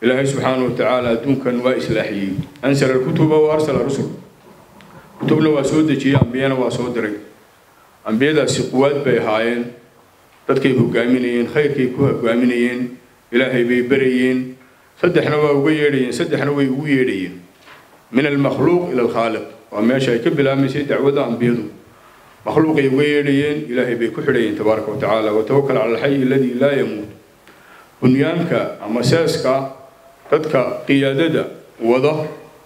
ilaahay subxaanahu watacaala adduunkan waa islaaxiyey ansala alkutuba wa arsala rusul kutubna waa soo dejiyey ambiyana waa soo diray ambiyadaasi quwaad bay ahaayeen dadkay hogaaminayeen khayrkay ku hogaaminayeen ilaahay bay berayeen saddexna waa uga yeedhayeen saddexna way ugu yeedhayeen min almakhluuq ila alkhaaliq waa meesha ay ka bilaabmaysay dacwadda ambiyadu makhluuqay uga yeedhayeen ilaahay bay ku xidhayeen tabaaraka wa tacaala watawakal cala alxayi aladii laa yamuut bunyaanka ama seeska dadka qiyaadada wada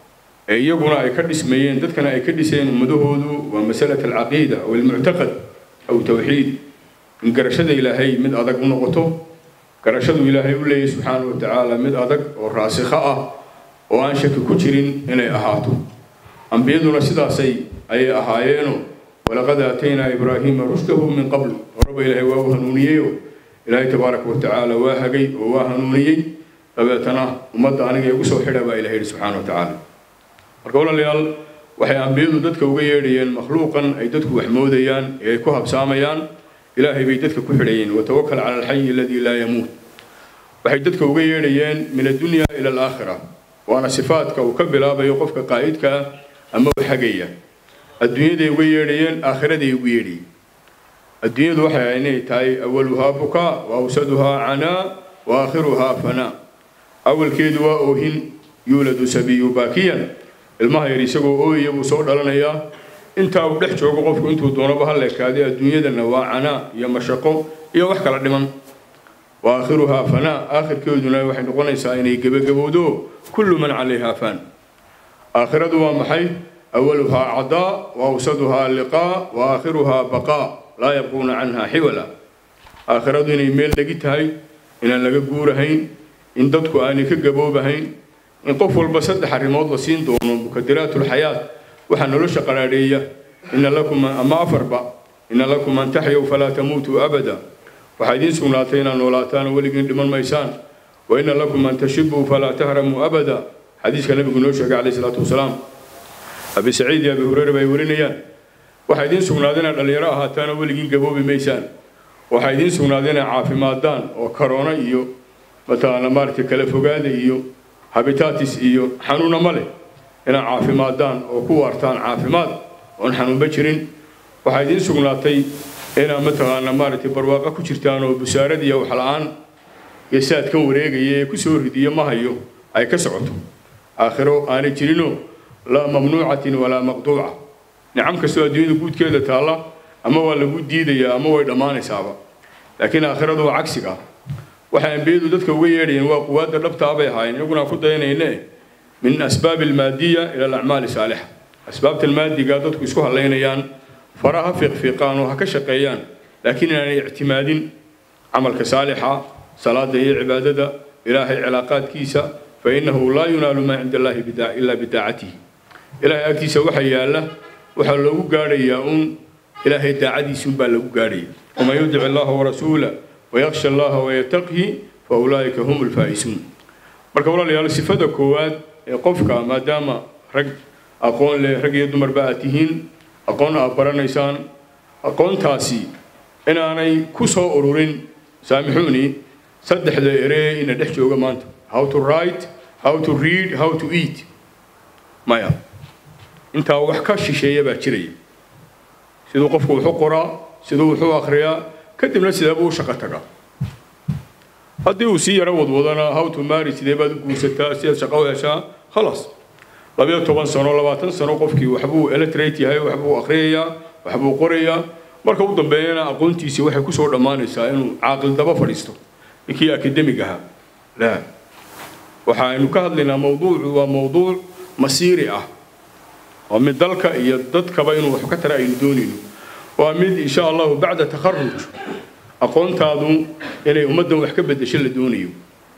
ee iyaguna ay ka dhismayeen dadkana ay ka dhisayeen ummadahoodu waa masalat alcaqiida aw almuctaqad aw tawxiid in garashada ilaahay mid adag u noqoto garashadu ilaahay u leeyahy subxaanahu wa tacaala mid adag oo raasikho ah oo aan shaki ku jirin inay ahaato ambiyaduna sidaasay ayay ahaayeeno walaqad aataynaa ibraahiima rushdahu min qabl horaba ilaahay waa u hanuuniyeyo ilaahay tabaaraka wa tacaala waa hagay oo waa hanuuniyey dabeetana ummadda aniga igu soo xidha baa ilahay yidhi subxaana wa tacaala marka walaalayaal waxay ambiyadu dadka uga yeedhayeen makhluuqan ay dadku wax moodayaan ee ay ku habsaamayaan ilaahay bay dadka ku xidhayeen watawakal cala alxayi aladii laa yamuut waxay dadka uga yeedhayeen min addunya ila alaakhira waana sifaadka uu ka bilaabayo qofka qaa'idka ah ama u hagaya adduunyaday uga yeedhayeen aakhiraday ugu yeedhayeen adduunyadu waxay ahayd inay tahay awaluhaa bukaa wa awsaduhaa canaa wa aakhiruhaa fanaa awalkeedu waa oohin yuuladu sabiyu baakiyan ilmaha yar isagoo ooyaya buu soo dhalanayaa intaa uu dhex joogo qofku intuu doonaba ha leekaaday adduunyadana waa canaa iyo mashaqo iyo wax kala dhiman wa aakhiruhaa fanaa aakhirkeeduna waxay noqonaysaa inay gebagabowdo kullu man calayhaa fan aakhiradu waa maxay awaluhaa cadaa wa awsaduhaa liqaa wa aakhiruhaa baqaa laa yabquuna canhaa xiwala aakhiradu inay meel dhegi tahay inaan laga guurahayn in dadku aanay ka gaboobahayn in qof walba saddex arrimood la siin doono mukadiraatulxayaat waxaa nolosha qaraadheeya ina lakum ama afarba ina lakum an taxyaw falaa tamuutuu abada waxaa idiin sugnaatay inaad noolaataan oo weligiin dhiman maysaan wa ina lakum an tashibuu falaa tahramuu abada xadiiska nabigu noo sheegay calayhi salaatu wasalaam abi saciid iyo abi hureyre bay warinayaan waxaa idiin sugnaaday inaad dhallinyaro ahaataan oo weligiin gaboobi maysaan waxaa idiin sugnaaday inaad caafimaadaan oo karoona iyo mataqaana maaragtay kala fogaada iyo habitatis iyo xanuuna ma leh inaad caafimaadaan oo ku waartaan caafimaad oon xanuunba jirin waxaa idiin sugnaatay inaad mataqaana maaragtay barwaaqo ku jirtaan oo busaarad iyo waxla-aan iyo saadkan wareegaya ee kusoo ridiyo ma hayo ay ka socoto aakhiro aanay jirinoo laa mamnuucatin walaa maqduuca nicam kastoo adduunyada guudkeeda taalla ama waa lagu diidayaa ama way dhammaanaysaaba laakiin aakhiradu waa cagsiga waxay ambiyadu dadka uga yeedhayeen waa quwaadda dhabtaa bay ahaayeen iyaguna ku dayanayne min asbaabi almaadiya ila alacmaali saalixa asbaabta almaadiga dadku isku halaynayaan fara ha fiiqfiiqaan oo ha ka shaqeeyaan laakiin inaanay ictimaadin camalka saalixa salaada iyo cibaadada ilaahay cilaaqaadkiisa fa innahu laa yunaalu maa cinda allahi ilaa bidaacatihi ilaahay agtiisa waxa yaalla waxaa loogu gaadhayaa uun ilaahay daacadiisuunbaa lagu gaadhaya waman yudic allaha warasuula wayaksha allaha wayataqhi fa ulaa'ika hum alfaa'isuun marka walaalayaal sifada koowaad ee qofka maadaama rag aqoon leh rag iyo dumarba aad tihiin aqoon aad baranaysaan aqoontaasi inaanay ku soo ururin saamixuuni saddexda eree ina dhex jooga maanta how to write how to read how to eat maya intaa wax ka shisheeya baa jiraya siduu qofku wuxu qoraa siduu wuxuu akhriyaa kadibna sideebuu u shaqo tagaa haddii uu sii yaro wadwadana how to marry sidee baad u guursataa sidaad shaqo u heshaa khalaas labayo toban sano labaatan sano qofkii waxbuu electrate yahay waxbuu akhriyayaa waxbuu qorayaa marka u dambeeyana aqoontiisii waxay kusoo dhammaanaysaa inuu caaqil daba fadhiisto ninkii akademig ahaa la waxaaynu ka hadlaynaa mawduucu waa mawduuc masiiri ah waa mid dalka iyo dadkaba inuu wax ka tara aynu doonayno waa mid insha allahu bacda takharuj aqoontaadu inay ummaddan wax ka beddesho la doonayo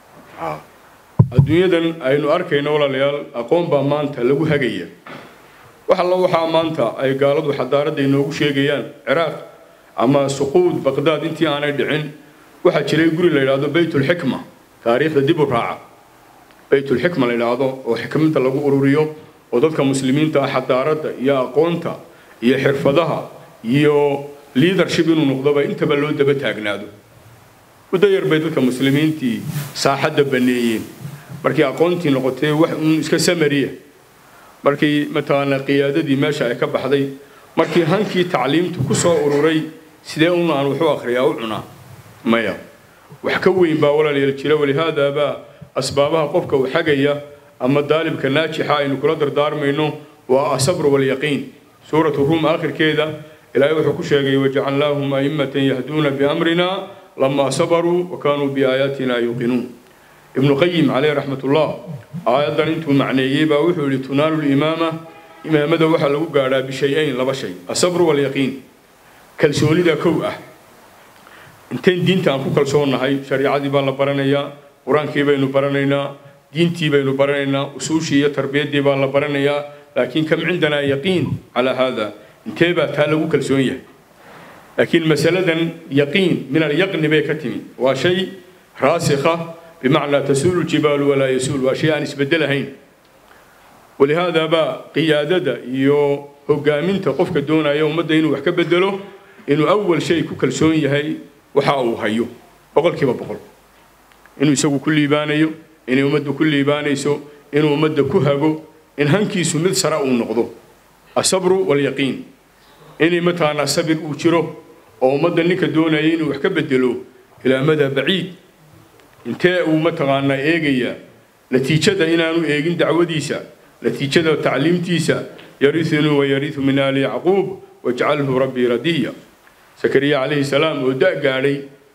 adduunyadan aynu arkayno walaalayaal aqoon baa maanta lagu hagaya wax alla waxaa maanta ay gaaladu xadaaradda inoogu sheegayaan ciraaq ama suquud baqdaad intii aanay dhicin waxaa jiray guri la yidhaahdo baytulxikma taariikhda dib u raaca baytulxikma la yidhaahdo oo xikmadda lagu ururiyo oo dadka muslimiinta ah xadaaradda iyo aqoonta iyo xirfadaha iyo leadership inuu noqdoba intaba loo daba taagnaado muddo yar bay dadka muslimiintii saaxadda baneeyeen markii aqoontii noqotay wax uun iska samariya markii mataqaanaa qiyaadadii meesha ay ka baxday markii hankii tacliimtu ku soo ururay sidee un aan waxu akhriyaa u cunaa maya wax ka weyn baa walaalayaal jira walihaada baa asbaabaha qofka uu xagaya ama daalibka naajixa aynu kula dardaarmayno waa asabru walyaqiin suuratu ruum aakhirkeeda ilaahay wuxuu ku sheegay wajacalnaahum a'immatan yahduuna biamrina lamaa sabaruu wa kaanuu biaayaatina yuuqinuun ibnu qayim caleyh raxmatullah aayaddan intuu macneeyey baa wuxuu yidhi tunaalu limaama imaamada waxaa lagu gaadhaa bishay-ayn laba shay asabru walyaqiin kalsoonida kow ah intayn diinta aan ku kalsoonnahay shariicadii baa la baranayaa qur-aankii baynu baranaynaa diintii baynu baranaynaa usuushii iyo tarbiyaddii baa la baranayaa laakiin kam cindanaa yaqiin calaa haada intee baa taa lagu kalsoon yahay laakiin masaladan yaqiin min alyaqni bay ka timi waa shay raasikha bimacnaa tasuulu ljibaalu walaa yasuul waa shay aan isbedelahayn walihaada baa qiyaadada iyo hogaaminta qofka doonaya ummadda inuu wax ka bedelo inuu awal shay ku kalsoon yahay waxa uu hayo boqolkiiba boqol inuu isagu ku liibaanayo inay ummaddu ku liibaanayso inuu ummadda ku hago in hankiisu mid sare uu noqdo asabru walyaqiin inay mataqaanaa sabir uu jiro oo ummadda ninka doonaya inuu wax ka bedelo ilaa madaa baciid intee uu mataqaanaa eegayaa natiijada inaanu eegin dacwadiisa natiijada tacliimtiisa yarisunii wayarisu min aali yacquub wajcalhu rabbii radiya sakariya calayhi salaam oo da' gaadhay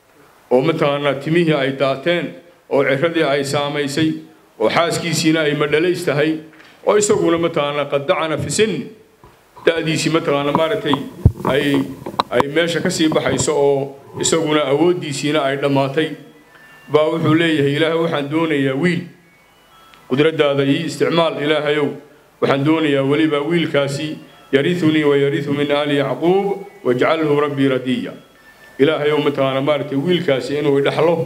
oo mataqaanaa timihii ay daateen oo ciradii ay saamaysay oo xaaskiisiina ay madhalays tahay oo isaguna mataqaanaa qad dacana fi sin da'diisii mataqaanaa maaragtay ay ay meesha ka sii baxayso oo isaguna awooddiisiina ay dhammaatay baa wuxuu leeyahay ilaahay waxaan doonayaa wiil qudraddaada iyo isticmaal ilaahayow waxaan doonayaa weliba wiilkaasi yariunii wayariu min aali yacquub wajcalhu rabbii radiya ilaahayow mataqaanaa maaragtay wiilkaasi inuu idhaxlo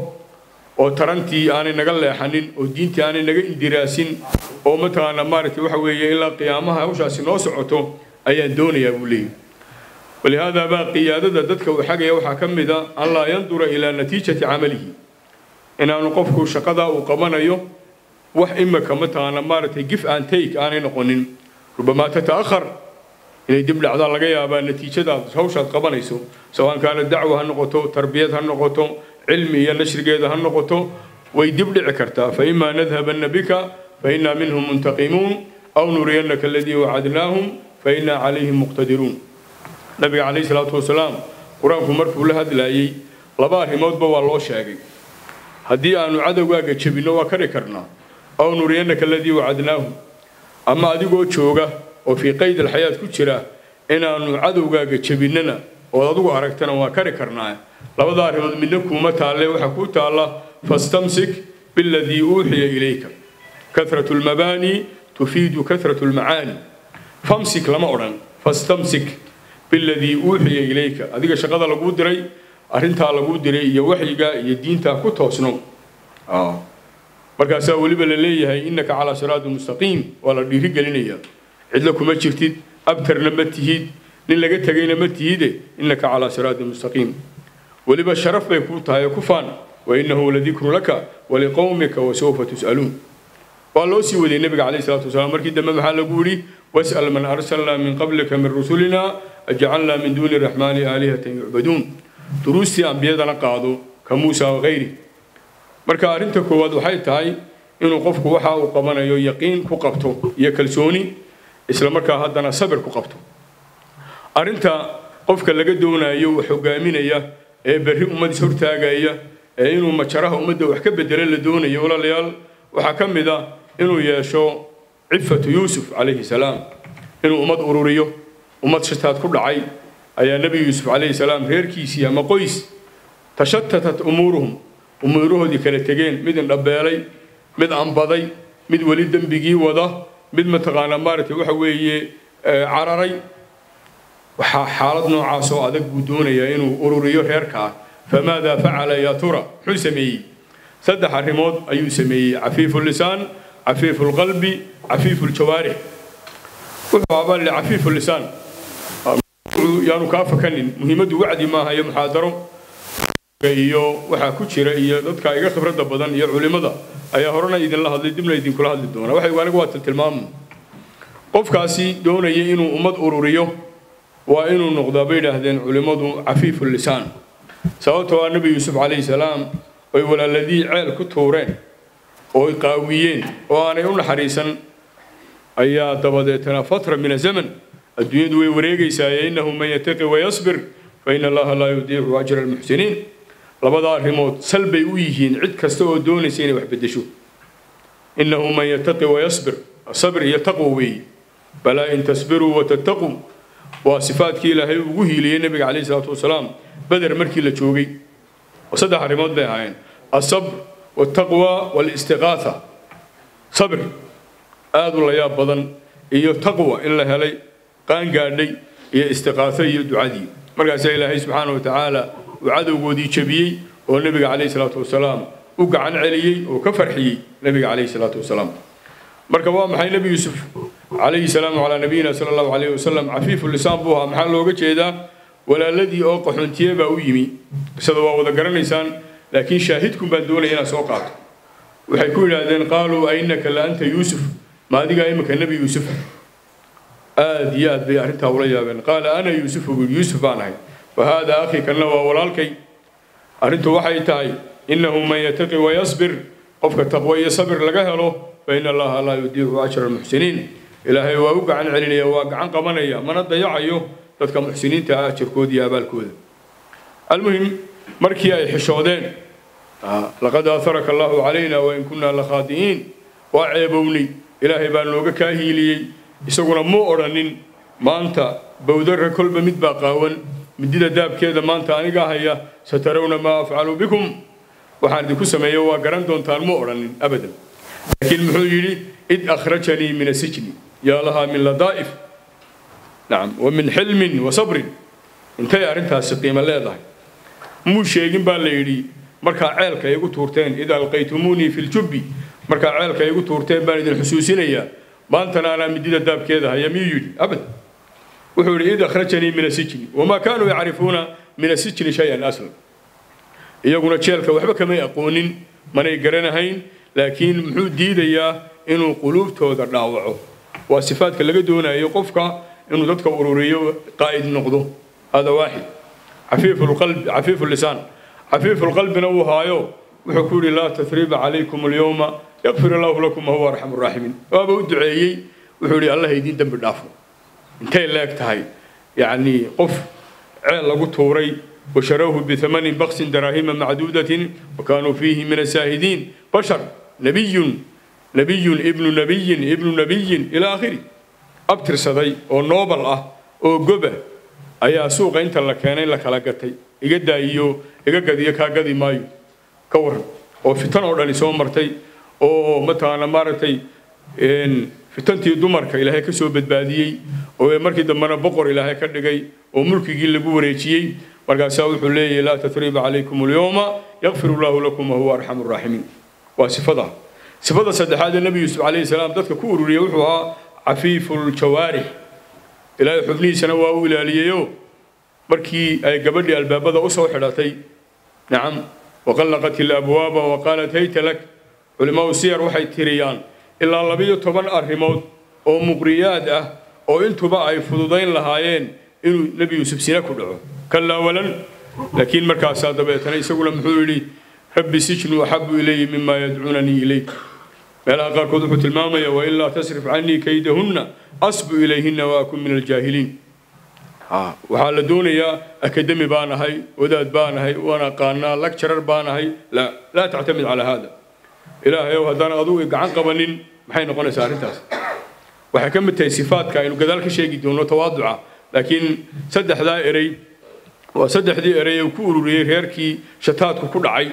oo tarantii aanay naga leexanin oo diintii aanay naga indiraasin oo mataqaanaa maaragtay waxa weeye ilaa qiyaamaha hawshaasi noo socoto ayaan doonayaa buu leeyahy walihaada baa qiyaadada dadka uu xagaya waxaa ka mid a an laa yandura ilaa natiijati camalihi inaanu qofku shaqadaa uu qabanayo wax imika mataqaanaa maaragtay gif aan take aanay noqonin rubamaa tata'akhar inay dib dhacdaa laga yaabaa natiijadaad hawshaad qabanayso sawaan kaana dacwa ha noqoto tarbiyad ha noqoto cilmi iyo nashrigeeda ha noqoto way dib dhici kartaa fa imaa nadhabanna bika fa innaa minhum muntaqimuun aw nuriyannaka aladii wacadnaahum fa innaa calayhim muqtadiruun nabiga calayhi salaatu wasalaam qur-aanku markuu la hadlaayey laba arrimoodba waa loo sheegay haddii aanu cadowgaaga jebinno waa kari karnaa aw nuriyannaka aladii wacadnaahum ama adigoo jooga oo fii qayd alxayaat ku jira inaanu cadowgaaga jebinnana ood adigu aragtana waa kari karnaa labada arrimood midna kuuma taalle waxaa kuu taalla fastamsik biladii uuxiya ilayka kahratu lmabaani tufiidu kahratu lmacaani famsik lama odhan fastamsik biladii uuxiya ilayka adiga shaqada laguu diray arrintaa laguu diray iyo waxyiga iyo diintaa ku toosno markaasaa weliba la leeyahay innaka calaa siraati mustaqiim waa la dhiiri gelinayaa cidla kuma jirtid abtarna ma tihid nin laga tegayna ma tihide innaka calaa siraati mustaqiim weliba sharaf bay kuu tahay ku faan wa innahu ladikru laka waliqowmika wasawfa tus'aluun waa loo sii waday nebiga calayhi salaatu wasalaam markii dambe maxaa lagu yidhi was'al man arsalnaa min qablika min rusulina ajcalnaa min duuni raxmaani aalihatan yucbaduun duruustii ambiyadana qaado ka muusa wakayri marka arrinta koowaad waxay tahay inuu qofku waxa uu qabanayo yaqiin ku qabto iyo kalsooni isla markaa haddana sabir ku qabto arrinta qofka laga doonayo wax hogaaminaya ee berri ummad is hortaagaya ee inuu majaraha ummadda wax ka bedelo la doonayo walaalayaal waxaa ka mid ah inuu yeesho cifatu yuusuf calayhi salaam inuu ummad ururiyo ummad shataad ku dhacay ayaa nebi yuusuf calayhi salaam reerkiisii ama qoys tashatatat umuuruhum umuurahoodii kala tegeen mid indhabeelay mid ambaday mid weli dembigii wada mid mataqaanaa maaragtay waxa weeye cararay waxaa xaalad noocaas oo adag buu doonayaa inuu ururiyo reerkaa famaadaa facala yaa tura muxuu sameeyey saddex arrimood ayuu sameeyey cafiifu lisaan cafiifu lqalbi cafiifu ljawaarix wuxuu abaa li cafiifu lisaan yaanu kaa fakanin muhiimaddu wacdi maaha iyo muxaadaro iyo waxaa ku jira iyo dadka iga khibradda badan iyo culimmada ayaa horena idinla hadlay dibna idinkula hadli doona waxay anigu waa tiltilmaamu qofkaasi doonaya inuu ummad ururiyo waa inuu noqdaa bay yidhaahdeen culimmadu cafiifu lisaan sababtoo ah nebi yuusuf calayhi salaam oy walaaladii ceel ku tuureen ooy qaawiyeen oo aanay u naxariisan ayaa dabadeetana fatra min azaman adduunyadu way wareegaysaaye innahu man yataqi wayasbir fa ina allaha laa yudiicu ajra almuxsiniin labada arrimood sal bay u yihiin cid kasta oo doonaysa inay wax beddesho innahu man yataqi wayasbir sabr iyo taqwo weeye balaa in tasbiruu watattaquu waa sifaadkii ilaahay ugu hiiliyey nebiga calayhi salaatu wasalaam beder markii la joogay oo saddex arrimood bay ahaayeen asabr waltaqwa walistiqaatha sabr aada u layaab badan iyo taqwa in la helay qaan gaadhay iyo istiqaato iyo ducadii markaasaa ilaahay subxaana wa tacaala uu cadowgoodii jebiyey oo nebiga calayhi salaatu wasalaam u gacan celiyey oo ka farxiyey nebiga calayhi salaatu wasalaam marka waa maxay nebi yuusuf calayhi salaamu calaa nabiyina sala allahu calayhi wasalam cafiifu lisaan buu ahaa maxaa looga jeedaa walaaladii oo qaxoontiye baa u yimi qisada waa wada garanaysaan laakiin shaahidkun baan doonaya inaad soo qaato waxay ku yidhaahdeen qaaluu ainaka la anta yuusuf ma adigaa imika nebi yuusuf aad iyo aad bay arrintaa ula yaabeen qaala ana yuusufu buu yuusuf baan ahay wa haadaa akhi kanna waa walaalkay arrintu waxay tahay innahu man yataqi wayasbir qofka taqwo iyo sabir laga helo fa ina allaha laa yudiicu ajra almuxsiniin ilaahay waa u gacan celinaya waa gacan qabanaya mana dayacayo dadka muxsiniinta ah ajirkooda iyo abaalkooda almuhim markii ay xishoodeen laqad aaharaka allahu calayna wain kunna lakhaadi'iin waa ceebownay ilaahay baa nooga kaa hiiliyey isaguna muu odhanin maanta bowdara kolba mid baa qaawan midida daabkeeda maanta aniga haya satarawna maa afcalu bikum waxaan idinku sameeyo waa garan doontaan muu odhanin abadan laakiin muxuu yidhi id akhrajanii min asijni yaa lahaa min ladaa'if nacam wa min xilmin wa sabrin intay arrintaasi qiimo leedahay muu sheegin baa la yidhi markaa ceelka igu tuurteen id alqaytumuunii fi ljubbi markaa ceelka igu tuurteen baan idin xusuusinayaa maantana anaa midida daabkeeda haya miyuu yidhi abad wuxuu yidhi id akhrajanii min asijni wamaa kaanuu yacrifuuna min asijni shay-an aslan iyaguna jeelka waxba kamay aqoonin manay garanahayn laakiin muxuu diidayaa inuu quluubtooda dhaawaco waa sifaadka laga doonayo qofka inuu dadka ururiyo qaa'id noqdo hada waaxid cafiifu lqalbi cafiifu lisaan cafiifu lqalbina uu haayo wuxuu ku yidhi laa tasriba calaykum alyowma yakfir allahu lakum wahuwa arxamu raaximiin waaba u duceeyey wuxuu yidhi allah idiin dembi dhaafo intay leeg tahay yacni qof ceel lagu tuuray washarawhu bithamanin baksin daraahima macduudatin wakaanuu fiihi min asaahidiin bashar nabiyun nabiyun ibnu nabiyin ibnu nabiyin ilaa aakhiri abtirsaday oo noobal ah oo goba ayaa suuqa inta la keenay la kala gatay iga daayiyo iga gadiyo kaa gadi maayo ka waran oo fitan oo dhani soo martay oo mataqaana maaragtay fitantii dumarka ilaahay ka soo badbaadiyey oo markii dambena boqor ilaahay ka dhigay oo mulkigii lagu wareejiyey markaasaa wuxuu leeyahay laa tatriba calaykum alyowma yakfir allahu lakum wahuwa arxamu raaximiin waa sifada sifada saddexaad ee nebi yuusuf calayhi salaam dadka ku ururiyey wuxuu ahaa cafiifu ljawaarix ilaahay xubnihiisana waa u ilaaliyeyo markii ay gabadhii albaabada usoo xidhatay nacam waqallaqat ilabwaaba waqaalat hayta lak culimmadu siyar waxay tiriyaan ilaa labiyo toban arrimood oo muqriyaad ah oo intuba ay fududayn lahaayeen inuu nebi yuusuf sina ku dhaco kalaa walan laakiin markaasaa dabeetana isaguna muxuu yidhi rabbi sijnu axabu ilaya mima yadcuunanii ilayk meelaha qaarkood wuxuu tilmaamaya wailaa tasrif canii kaydahunna asbu ilayhinna waakun min aljaahiliin waxaa la doonayaa akademi baan ahay wadaad baan ahay waan aqaanaa lagjarar baan ahay laa laa tactamid calaa hada ilaahayow haddaan adugu gacan qabanin maxay noqonaysaa arrintaas waxay ka mid tahay sifaadka aynu gadaal ka sheegi doono tawaaduca laakiin saddexdaa erey waa saddexdii erey uu ku ururiyey reerkii shataadku ku dhacay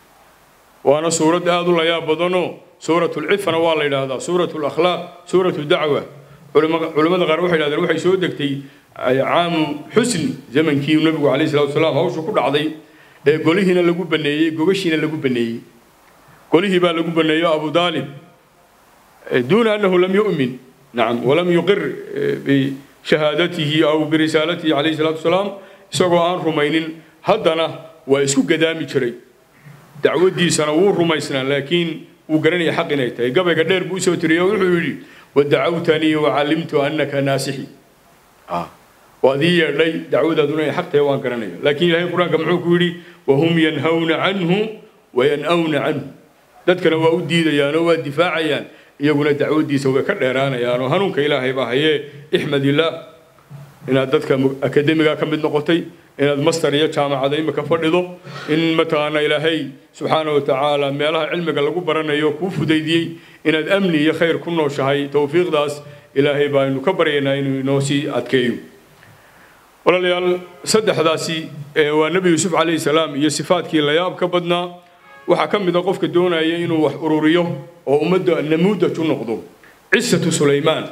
waana suurad aada u layaab badanoo suuratu lcifana waa la yidhaahdaa suuratu lakhlaaq suuratu dacwa culimmada qaar waxay yidhahdeen waxay soo degtay caamu xusni zamankii nabigu calayhi salatu wasalaam hawshu ku dhacday ee golihiina lagu baneeyey gogashiina lagu baneeyey golihii baa lagu baneeyo abu daalib duuna annahu lam yu'min nacam walam yuqir bishahaadatihi aw birisaalatihi calayhi salatu wasalaam isagoo aan rumaynin haddana waa isku gadaami jiray dacwadiisana wuu rumaysnaa laakiin wuu garanaya xaq inay tahay gabayga dheer buu usoo tiriyey oo wuxuu yidhi wadacawtanii wacalimtu annaka naasixi waad ii yeedhay dacwadaaduna inay xaq tahay waan garanaya laakiin ilaahay qur-aanka muxuu ku yidhi wahum yanhawna canhu wayan'awna canhu dadkana waa u diidayaan oo waa difaacayaan iyaguna dacwadiisa way ka dheeraanayaan oo hanuunka ilaahay baa hayee ixmad illaah inaad dadka akademiga ka mid noqotay inaad master iyo jaamacada imika fadhido in mataqaana ilaahay subxaana wa tacaala meelaha cilmiga lagu baranayo kuu fudaydiyey inaad amni iyo khayr ku nooshahay towfiiqdaas ilaahay baaynu ka baryaynaa inuu inoo sii adkeeyo walaalayaal saddexdaasi waa nebi yuusuf calayhi salaam iyo sifaadkii layaab ka badnaa waxaa ka mid a qofka doonaya inuu wax ururiyo oo ummadda namuudaj u noqdo cisatu sulaymaan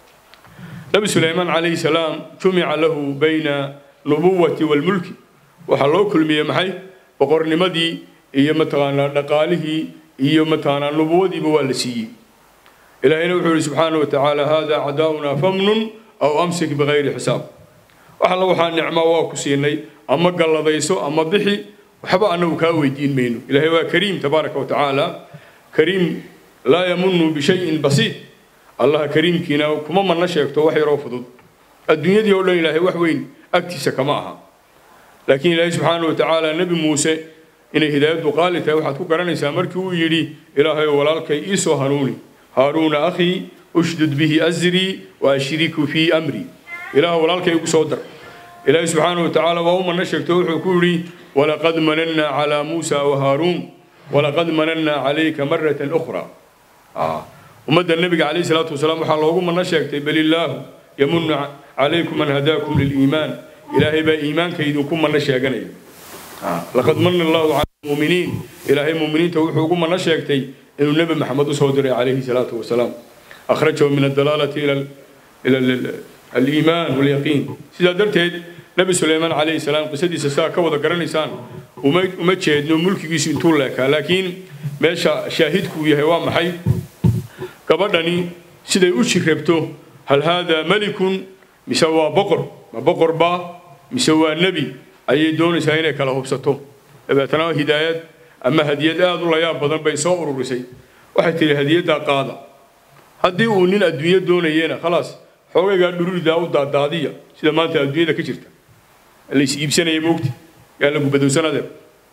nebi sulaymaan calayhi salaam jumica lahu bayna nubuwati walmulki waxaa loo kulmiyey maxay boqornimadii iyo mataqaanaa dhaqaalihii iyo mataqaanaa nubuwadiiba waa la siiyey ilaahayna wuxuu yihi subxaana wa tacaala hada cadaa'una famnun aw amsik bikayri xisaab wax alla waxaa nicmaa waa ku siinay ama galladayso ama bixi waxba annagu kaa weydiin mayno ilaahay waa kariim tabaaraka wa tacaala kariim laa yamunu bishayin basiit allaha kariimkiina kuma manna sheegto wax yaroo fudud adduunyadii oo dhan ilaahay wax weyn agtiisa kama aha laakiin ilaahay subxaana wa tacaala nebi muuse inay hidaayaddu qaali tahay waxaad ku garanaysaa markii uu yidhi ilaahay walaalkay ii soo hanuuni haaruuna akhii ushdud bihi asrii wa ashriku fii amri ilaah walaalkay igu soo dar ilaahay subxaana wa tacaala waa u manna sheegto wuxuu ku yidhi walaqad manannaa calaa muusa wa haaruun walaqad manannaa calayka maratan ukhraa ummadda nebiga calayhi salaatu wasalaam waxaa loogu manno sheegtay bal illaahu yamunu calaykum an hadaakum liliimaan ilaahay baa iimaanka idinku manno sheeganaya laqad mana allahu cala almuuminiin ilaahay muuminiinta wuxuu ugu manno sheegtay inuu nebi maxamed usoo diray calayhi salaatu wasalaam akhrajahu min adalaalati ila aliimaan walyaqiin sidaa darteed nebi suleymaan calayhi salaam qisadiisa saa ka wada garanaysaan uma uma jeedno mulkigiisu intuu leekaa laakiin meesha shaahidkuu yahay waa maxay gabadhani siday u jirrabto hal haadaa malikun mise waa boqor ma boqor baa mise waa nebi ayay doonaysaa inay kala hubsato dabeetana hidaayad ama hadiyad aad u layaab badan bay soo ururisay waxay tihi hadiyaddaa qaada haddii uu nin adduunyo doonayena khalaas xoogaygaa dhururidaa u daadaadiya sida maanta adduunyada ka jirta lays iibsanaya moogta yaa lagu badowsanade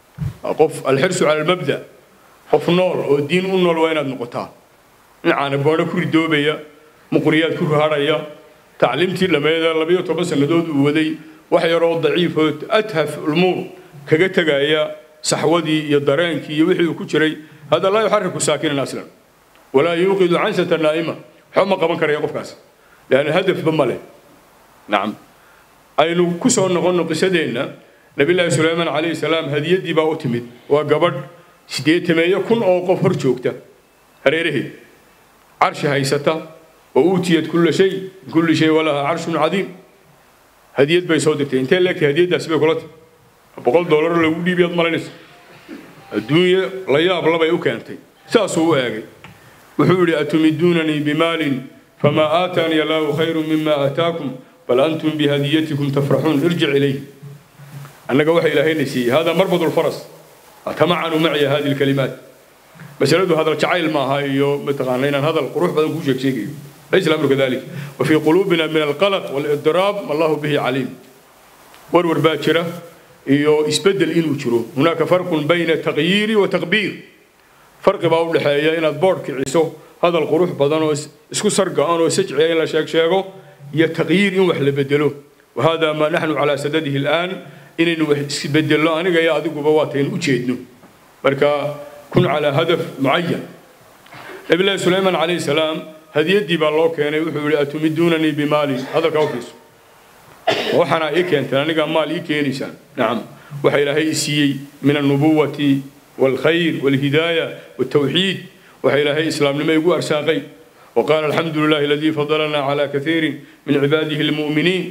qof alxirsu cala almabda qof nool oo diin u nool waa inaad noqotaa dhinacaana boodho ku ridoobaya muqriyaad ku ruhadhaya tacliimtii dhammeeda labayo toban sannadood uu waday wax yaroo daciifoo athaf ulmuur kaga tegaya saxwadii iyo dareenkii iyo wixii uu ku jiray hada laa yuxariku saakinan aslan walaa yuuqidu cansata naa'ima waxba ma qaban karaya qofkaas leanna hadafba ma leh nacam aynu ku soo noqonno qisadeenna nabillaahi suleymaan calayhi salaam hadiyaddii baa u timid waa gabadh siddeetameeyo kun oo qof hor joogta hareeraheed carshi haysata oo uutiyad kulla shay kulli shay walaha carshun cadiim hadiyad bay soo dirtay intee leegtay hadiyaddaasi bay kula tahay boqol doolar lagu dhiibiyaad malaynaysa adduunye la yaab labay u keentay saasuu u eegay wuxuu yidhi atumiduunanii bimaalin famaa aataani allaahu khayru mima aataakum bal antum bihadiyatikum tafraxuun irjic ilayh annaga waxa ilaahayna siiyey hada marbad lfaras tamacanu maciya hadi lkalimaat masaladu hadal jacayl maaha iyo mataqaana inaan hadal qurux badan kuu sheeg sheegayo laysa الامر كذلك وفي قلوبنا من القلق والاضطراب ما الله به عليم ورور باكرة iyo isbedel inuu jiro هناك فرق بين تغيير وتقبير فرق baa u dhaxeeya inaad board kiciso hadal qurux badan oo isku sargaan oo sajciya in la sheeg sheego iyo taqyiir in wax la bedelo وهذا ما نحن على سدده الآن inaynu wax isbedelo aniga iyo adiguba waataynu u jeedno marka kun calaa hadaf mucayan nabilahi sulaymaan calayhi salaam hadiyaddii baa loo keenay wuxuu yihi atumiduunanii bimaalin hadalkaa ufiiso waxaana ii keenteen anigaa maal ii keenaysaan nacam waxa ilaahay i siiyey min alnubuwati waalkhayr waalhidaaya waaltawxiid waxa ilaahay islaamnimo igu arsaaqay وقال الحمد لله الذي فضلنا على كثير من عباده المؤمنين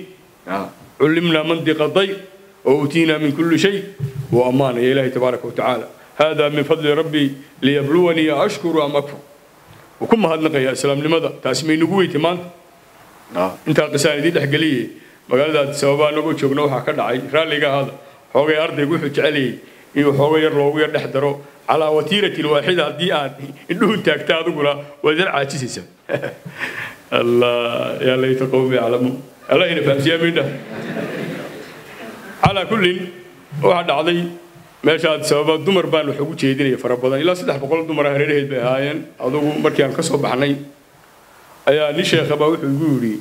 علمنا منطق الضيق وأوتينا من كل شيء وأمان يا إلهي تبارك وتعالى هذا من فضل ربي ليبلوني أشكر أم أكفر وكم هذا نقي يا سلام لماذا تاسمي نقوي تمان آه. انت قسان دي دحقليه مقال ذات سببا نقول شوقنا وحا كدعي رالي هذا حوغي أرضي يقول حج علي iyo xooga yar loogu yar dhex daro calaa watiiratin waaxida haddii aad indhuhu taagta adiguna waad yar caajisaysaa allah yaa layta qowmi yaclamuun allah ina fahamsiyaa midha calaa kullin waxaa dhacday meeshaad sababa dumar baan wax ugu jeedinaya fara badan ilaa saddex boqol dumar hareeraheed bay ahaayeen adugu markii aan ka soo baxnay ayaa nin sheekhabaa wuxuu igu yidhi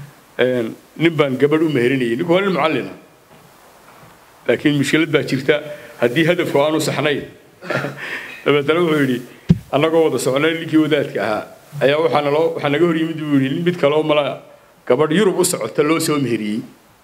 nin baan gabadh u meherinayay ninku waa nin mucallina laakiin mushkilad baa jirta haddii hadafku aanu saxnayn dabeetana wuxuu yidhi annagoo wada socnay ninkii wadaadka ahaa ayaa waxaa naloo waxaa naga hor yimid buu yidhi mid kaloo mala gabadh yurub u socota loo soo meheriyey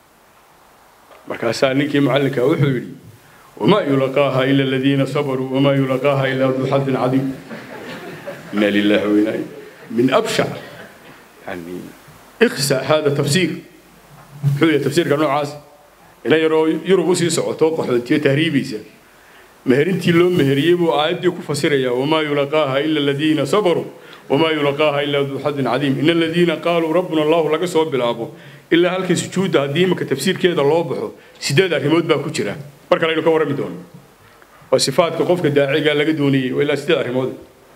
markaasaa ninkii mucallinka wuxuu yidhi wamaa yulaqaaha ila aladiina sabaruu wamaa yulaqaaha ilaa duu xadin cadiim inna lillahi wa inaa min abshac yani ikhsa hada tafsiir muxuu yahay tafsiirka noocaas ina yaroo yurub usii socoto qaxootiyo tahriibaysa meherintii loo meheriyey buu aayaddii ku fasirayaa wamaa yulaqaaha ila aladiina sabaruu wamaa yulaqaaha ilaa duu xadin cadiim ina aladiina qaaluu rabbuna allahu laga soo bilaabo ilaa halkii sujuudda haddii imika tafsiirkeeda loo baxo sideed arrimood baa ku jira mar kale aynu ka warrami doono waa sifaadka qofka daaciga laga doonayey waa ilaa sideed arrimood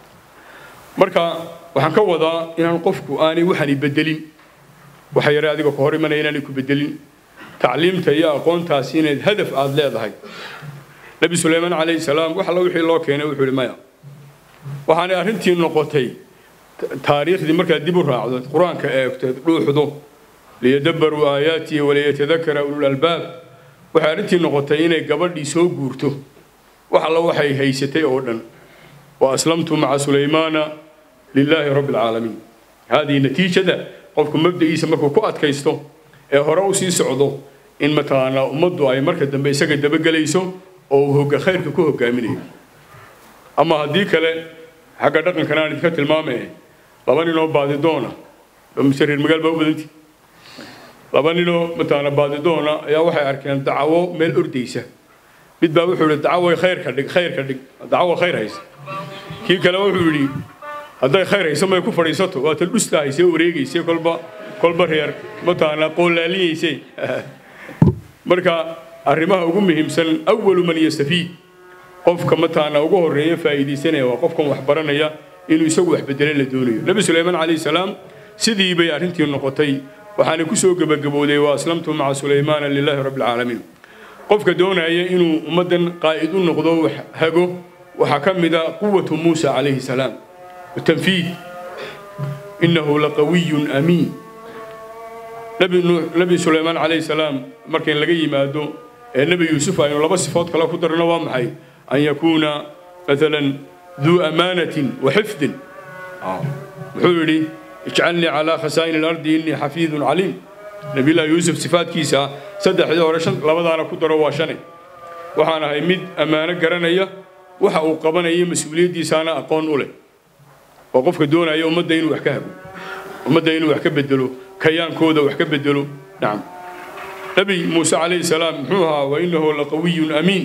marka waxaan ka wadaa inaan qofku aanay waxani bedelin waxa yare adiga ka hor imanaya inaanay ku bedelin tacliimta iyo aqoontaasi inayd hadaf aada leedahay nebi suleymaan calayhi salaam wax alla wixii loo keenay wuxuu ihi maya waxaanay arrintii noqotay taariikhdii markaad dib u raacdo qur-aanka eegteed dhuuxdo liyadabbaruu aayaatihi waliyatadakara ulul albaab waxay arrintii noqotay inay gabadhii soo guurto wax alla waxay haysatay oo dhan wa aslamtu maca sulaymaana lilaahi rabbi alcaalamiin haadihi natiijada qofku mabda'iisa markuu ku adkaysto ee hore u sii socdo in mataqaanaa ummaddu ay marka dambe isaga dabagelayso oo uu hogga khayrka ku hogaaminayo ama haddii kale xagga dhaqankana aan idinka tilmaamaya laba ninoo baadidoona mise reer magaal baa u badanti laba ninoo mataqaana baadidoona ayaa waxay arkeen dacawo meel ordaysa mid baa wuxuu yihi dacawo khayrka dhig khayrka dhig dacawo khayr haysa kii kale wuxuu yidhi hadday khayr hayso may ku fadhiisato waa tan dhusta haysee wareegayse kolba kolba reer mataqaana qoolaalinayse marka arrimaha ugu muhiimsan awalu man yastafiid qofka mataqaana ugu horreeya faa'iidaysanaya waa qofkan wax baranaya inuu isagu wax bedele la doonayo nebi suleymaan calayhi salaam sidii bay arrintii noqotay waxaana ku soo gebagabowday wa aslamtu maca sulaymaana lilaahi rabbi alcaalamiin qofka doonaya inuu ummaddan qaa'id u noqdo wax hago waxaa ka mid a quwatu muusa calayhi salaam watanfiid innahu laqawiyun amiin nebi sulaymaan calayhi salaam markayn laga yimaado ee nebi yuusuf aynu laba sifood kale ku darno waa maxay an yakuuna maalan duu amaanatin wa xifdin muxuu yidhi ijcalnii calaa khasaa'ini alardi innii xafiidun caliim nabiyullahi yuusuf sifaadkiisa saddexdii hore shan labadaana ku daro waa shane waxaan ahay mid ammaano garanaya waxa uu qabanayo mas-uuliyaddiisaana aqoon u leh oo qofka doonaya ummadda inuu wax ka hago ummadda inuu wax ka bedelo kayaankooda wax ka bedelo nacam nebi muuse calayhi salaam muxuu ahaa wa innahu laqawiyun amiin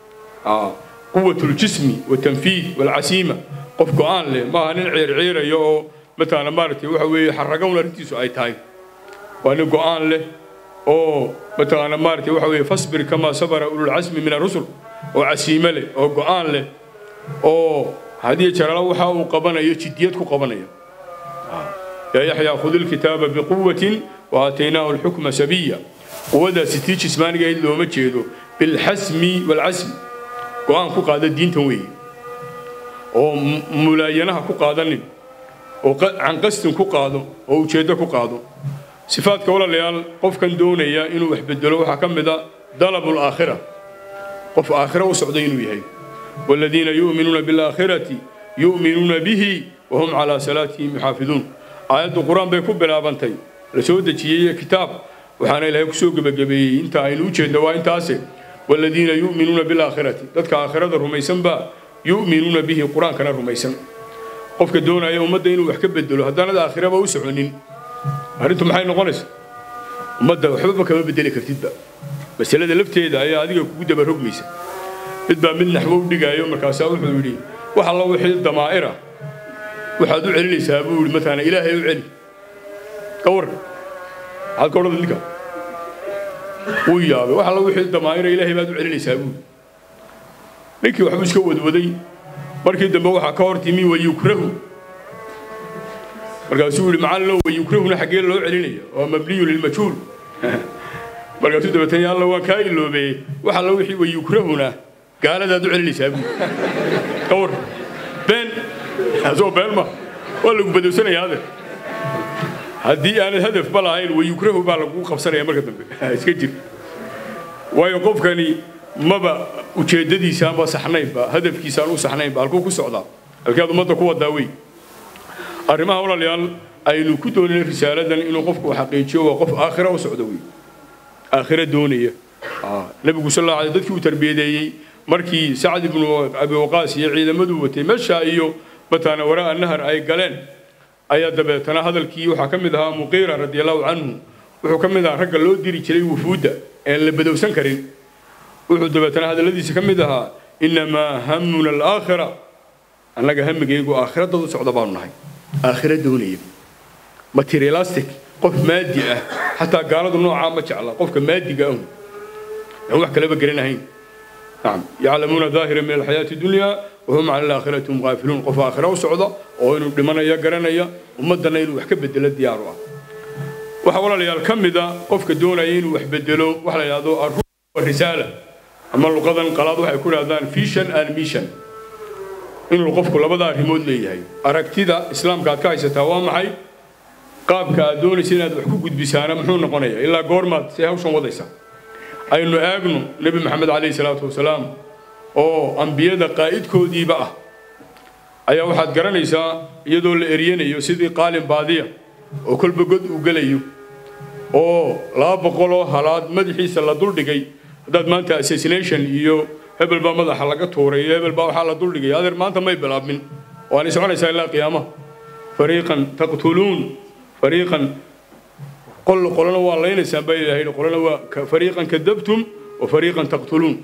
quwatu ljismi watanfiid walcasiima qof go-aan leh maaha nin ciirciiraya oo mataqaana maaragtay waxa weeye xarragown arrintiisu ay tahay waa nin go-aan leh oo mataqaana maaragtay waxa weeye fasbir kamaa sabara ululcasmi min arusul oo casiime leh oo go-aan leh oo haddii jarala waxa uu qabanayo jiddiyad ku qabanaya yaa yaxyaa khud ilkitaaba biquwatin wa aataynaahu alxukma sabiya quwadaasi tii jismaaniga ayd looma jeedo bilxasmi walcasmi go-aan ku qaada diintan weeye oo mulaayanaha ku qaadanin oo canqastin ku qaado oo ujeeddo ku qaado sifaadka walaalayaal qofkan doonaya inuu wax bedelo waxaa ka mid a dalabu alaakhira qof aakhira u socda inuu yahay والذين يؤمنون بالآخرة يؤمنون به وهم على صلاتهم يحافظون آيات القرآن بيكون بلا بنتي رسول دجيه كتاب وحنا إلهي كسوق بجبي انت عينو جد وانت اسي والذين يؤمنون بالآخرة ذاتك آخرة رميسن با يؤمنون به القرآن كان رميسن قفك دونا يوم مدى إنو يحكب بدلو هدانا الآخرة بوسعونين هرنتم حين نقنس مدى وحبك ما بدلي كرتيد با بس هذا لفتيدا هي هذه كودا برقميسه mid baa mid naxwo u dhigaayo markaasaa wuxuu yidhi wax alla wixii damaa'ira waxaad u celinaysaa buu yidhi mataana ilaahay u celi ka war maxaad ka odhada ninka wuu yaabay wax alla wixii damaa'ira ilaahay baad u celinaysaa buu ninkii waxbuu iska wadwaday markii dambe waxaa ka hor timi wayukrahu markaasuu yihi macallinow wayukrahuna xaggee loo celinaya waa mabniyu lilmajhuul markaasuu dabeetana alla waan kaa iloobeeyey wax alla wixii wayukrahuna gaaladaad u celinaysaa buu ka war been asoo been ma waa lagu badowsanayaa ade haddii aanad hadafba lahayn wayukrahu baa lagu qabsanaya marka dambe iska jir waayo qofkani maba ujeeddadiisa ama saxnaynba hadafkiisa aan u saxnaynba halkuu ku socdaa halkeed ummadda ku wadaa wey arrimaha walaalayaal aynu ku doonayna risaaladan inuu qofku xaqiijiyo waa qof aakhira u socda wey aakhira doonaya nabigu sal alla alay dadkii uu tarbiyadeeyey markii sacd ibnu abi waqaas iyo ciidamadu watay meesha iyo mataana waraa nahar ay galeen ayaa dabeetana hadalkii waxaa ka mid ahaa muqiira radiallahu canhu wuxuu ka mid ahaa ragga loo diri jiray wufuudda een la badowsan karin wuxuu dabeetana hadalladiisa ka mid ahaa innamaa hamuna alaakhira annaga hamigaygu aakhira dad u socda baanu nahay aakhira doonaya materialistic qof maadi ah xataa gaaladu noocaa ma jecla qofka maadiga ahun aan wax kaleba garanahayn نعم يعلمون ظاهرا من الحياة الدنيا وهم عن الآخرة هم غافلون قف آخرة وسعودة وإنه دمنا يا قرنيا ومدنا إنه وحكب بدل الديار وحول لي الكم ذا قف كدونا إنه وحبدلوا وحلا يادو الروح والرسالة أما اللغة انقلاض وحيكون هذا فيشن أن ميشن إنه القف كل بدأ ريموت لي هاي أركتي ذا إسلام قاد كايسة توام معي قاب كادوني سنة وحكو قد بسانة محون نقنية إلا قورمات سيهوشن وضيسا aynu eegno nebi maxamed calayhi salaatu wasalaam oo ambiyada qaa'idkoodiiba ah ayaa waxaad garanaysaa iyadoo la eryanayo sidii qaalin baadiya oo kolba god uu gelayo oo laba boqoloo halaad madaxiisa la duldhigay haddaad maanta assassination iyo hebel baa madaxa laga tuuray iyo hebel baa waxaa la duldhigay adeer maanta may bilaabmin waanay soconaysaa ilaa qiyaamaha fariiqan taqtuluun fariiqan قل قلنا والله إنسان بين الله قلنا فريقا كذبتم وفريقا تقتلون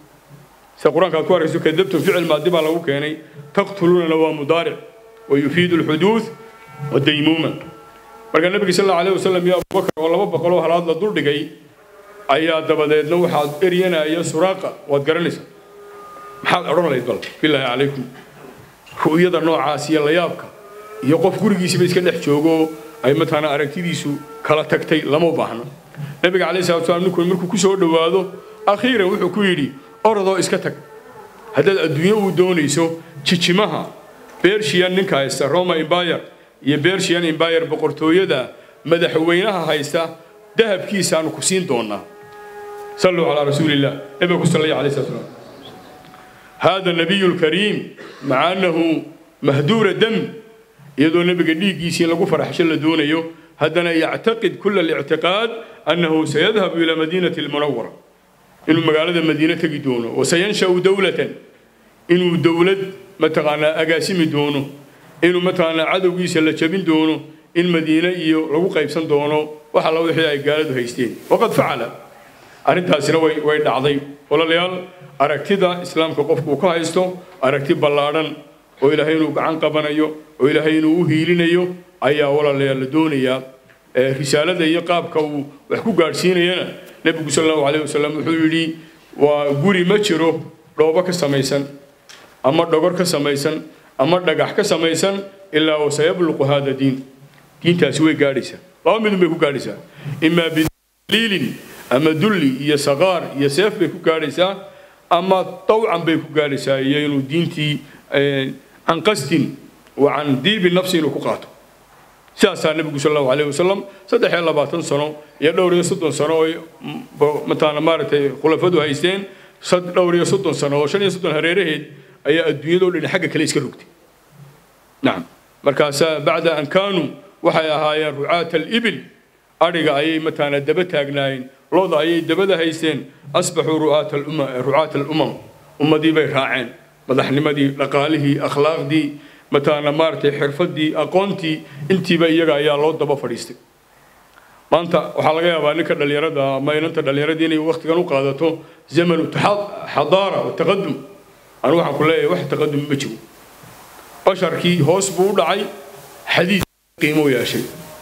سقران كقول رسول كذبتم فعل ما دبا لو كاني تقتلون لو مضارع ويفيد الحدوث والديمومة marka nabiga sal allahu alayhi wasallam iyo abubakar oo laba boqoloo halaad la dul dhigay ayaa dabadeedna waxaad eryanaya suraaqa waad garanaysaa maxaad odhan lahayd bal bilaahi calaykum ru'yada noocaas iyo layaabka iyo qof gurigiisiba iska dhex joogo ay mataana aragtidiisu kala tagtay lama baahna nabiga calayhi salatu wasalaam ninku markuu ku soo dhowaado akhiiran wuxuu ku yidhi orodoo iska tag haddaad adduunyo uu doonayso jijimaha bershiyan ninka haysta roma embayar iyo bershiyan embayar boqortooyada madaxweynaha haysta dahabkiisaanu ku siin doonaa صلوا على رسول الله نبي صلى الله عليه وسلم هذا النبي الكريم مع أنه مهدور الدم iyadoo nabiga dhiiggiisii lagu faraxsho la doonayo haddana yactaqid kula الاعtiqaad annahu sayadhabu ila madiinati اlmunawara inuu magaalada madiine tegi doono wasayanshau dowlatan inuu dowlad mataqaanaa agaasimi doono inuu mataqaanaa cadowgiisa la jabin doono in madiine iyo lagu qaybsan doono wax alla wixii ay gaaladu haysteen waqad facala arrintaasina way way dhacday walaalayaal aragtida islaamka qofku uu ka haysto aragti ballaadhan oo ilaahay inuu gacan qabanayo oo ilaahay inuu u hiilinayo ayaa walaalayaal la doonayaa risaalada iyo qaabka uu wax ku gaadhsiinayana nebigu sal allahu calayh wasalam wuxuu yidhi waa guri ma jiro dhoobo ka samaysan ama dhogor ka samaysan ama dhagax ka samaysan ilaa wasayabluqu hada diin diintaasi way gaadhaysaa laba midun bay ku gaadhaysaa imaa bidaliilin ama dulli iyo saqaar iyo seef bay ku gaadhaysaa ama dawcan bay ku gaadhaysaa iyo inuu diintii can qasdin wa can diibi nafsi inuu ku qaato sidaasaa nebigu sal allahu alayh wasalam saddex iyo labaatan sano iyo dhowr iyo soddon sano oo mataana maaragtay khulafadu haysteen dhowr iyo soddon sano oo shan iyo soddon hareeraheed ayaa adduunyadoo dhan xagga kale iska rogtay nacam markaasaa bacda an kaanuu waxay ahaayeen rucaata alibil adhiga ayay mataana daba taagnaayeen looda ayay dabada haysteen asbaxuu rucaata alumam ummadii bay raaceen madaxnimadii dhaqaalihii akhlaaqdii mataana maaragtay xirfadii aqoontii intiiba iyaga ayaa loo daba fadhiistay maanta waxaa laga yaabaa ninka dhallinyarada ama inanta dhallinyaradii inay waqtigan u qaadato zamanu xadaara wataqadum anu waxaan ku leeyahay wax taqadum ma jiro basharkii hoos buu u dhacay xadiid qiimo yeeshay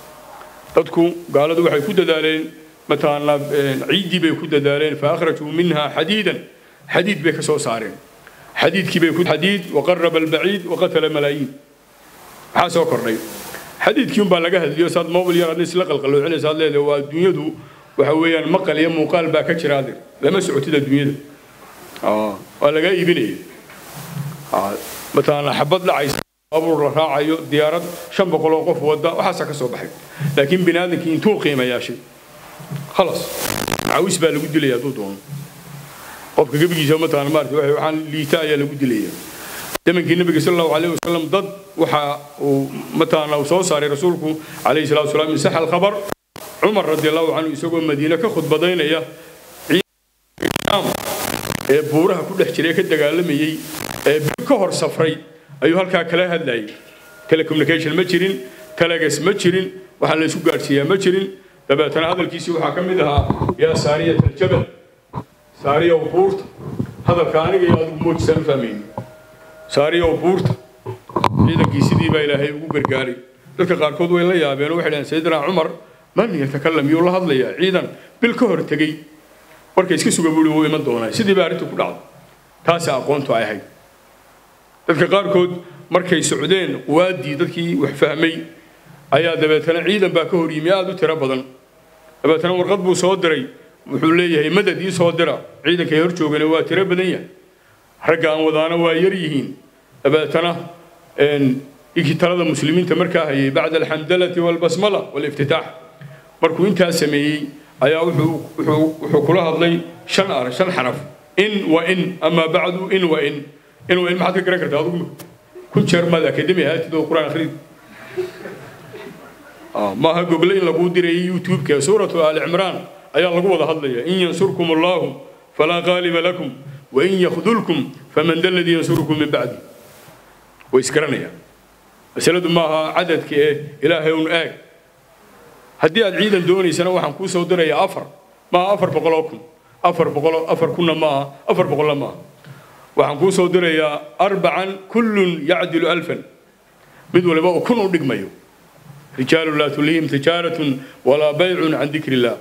dadku gaaladu waxay ku dadaaleen mataana ciiddii bay ku dadaaleen fa akhrajuu minha xadiidan xadiid bay ka soo saareen xadiidkii bay ku xadiid waqaraba albaciid waqatala malaayiin maxaa soo kordhay xadiidkii unbaa laga hadliyo saad mobil yar adna isla qalqaloocinaysa ad leedahay waa adduunyadu waxa weeyaan maqal iyo muuqaal baa ka jira adeer lama socotid adduunyada waa lagaa iibinaya mataana xabad dhacaysa baabuur la raacayo diyaarad shan boqol oo qof wada waxaasaa ka soo baxay laakiin bini aadamkii intuu qiima yeeshay khalas macawis baa lagu dilaya hadduu doono qofka gebigiisa mataana maarata waxaan liita ayaa lagu dilaya zamankii nabiga sal allahu alayh wasalam dad waxa uu mataana uu soo saaray rasuulku calayhi salatu wasalaam min saxa alkhabar cumar radi allahu canhu isagoo madiine ka khudbadaynaya ee buuraha ku dhex jiray ka dagaalamayey ee bir ka hor safray ayuu halkaa kala hadlayay telecommunication ma jirin telegas ma jirin waxaa la isku gaadhsiiyaa ma jirin dabeetana hadalkiisii waxaa ka mid ahaa yaa saariyat aljabal saariyow buurta hadalka aniga iyo adigu moojisaan u fahmayni saariyow buurta ciidankii sidii baa ilaahay ugu gargaaray dadka qaarkood way la yaabeen oo waxay dhaheen sayidina cumar man yatakalam yuu la hadlayaa ciidan bil ka hor tegey warka iska suga buuri wuu iman doonaa sidii baa arrintu ku dhacday taasi aqoontu ay ahayd dadka qaarkood markay socdeen quwaaddii dadkii wax fahmay ayaa dabeetana ciidan baa ka hor yimi aada u tiro badan dabeetana warqad buu soo diray wuxuu leeyahay madad ii soo dira ciidankay hor joogana waa tiro badan yahay ragga aan wadaana waa yar yihiin dabeetana inkii talada muslimiinta markaa hayay bacda alxamdalati walbasmala waliftitaax markuu intaa sameeyey ayaa wuxuu kula hadlay shan ar shan xaraf in wa in amaa bacdu in wa in in wa in maxaad ka garan kartaa adigu kun jeer maad akademi ahaatid oo qur-aan akhrid maaha gogle in laguu dirayay youtube-ka suuratu aali cimraan ayaa lagu wada hadlaya in yansurkum allahu falaa qaaliba lakum wain yakhdulkum faman da ladii yansurukum min bacdi way isgaranayaan masaladu maaha cadadka ee ilaahay un eeg haddii aad ciidan doonaysana waxaan kuu soo dirayaa afar maaha afar boqoloo kun afar boqoloo afar kunna maaha afar boqolla maaha waxaan kuu soo dirayaa arbacan kullun yacdilu alfan mid waliba oo kun u dhigmayo rijaalu laa tulihim tijaaratun walaa baycun can dikri illah